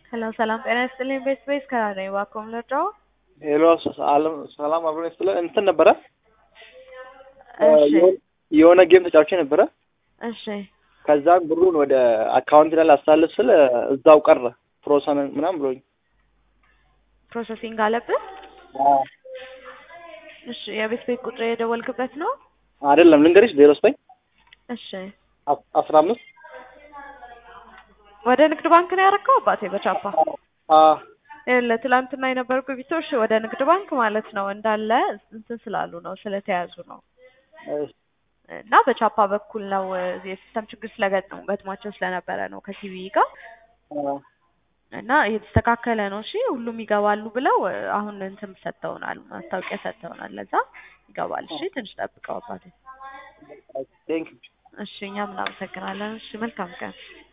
ሰላም ሰላም፣ ጤና ይስጥልኝ። ቤት ቤት ከራነኝ እባክዎን ልርዳዎ? ሄሎ አለም ሰላም አብሮ ስለ እንትን ነበረ እሺ የሆነ ጌም ተጫውቼ ነበረ። እሺ ከዛ ብሩን ወደ አካውንት ላይ ላስተላልፍ ስል እዛው ቀረ ፕሮሰን ምናምን ብሎኝ። ፕሮሰሲንግ አለብህ? እሺ የቤት ቤት ቁጥር የደወልክበት ነው? አይደለም ልንገርሽ፣ ዜሮ ዘጠኝ እሺ አስራ አምስት ወደ ንግድ ባንክ ነው ያደረገው አባቴ በቻፓ ይኸውልህ ትላንትና የነበሩ ግብይቶች ወደ ንግድ ባንክ ማለት ነው እንዳለ እንትን ስላሉ ነው ስለተያዙ ነው እና በቻፓ በኩል ነው የሲስተም ችግር ስለገጠሙ ገጥሟቸው ስለነበረ ነው ከሲቪ ጋር እና እየተስተካከለ ነው። እሺ ሁሉም ይገባሉ ብለው አሁን እንትን ሰጥተውናል፣ ማስታወቂያ ሰጥተውናል። ለዛ ይገባል። እሺ ትንሽ ጠብቀው አባቴ። ቴንክ እሺ እኛም እናመሰግናለን። እሺ መልካም ቀን።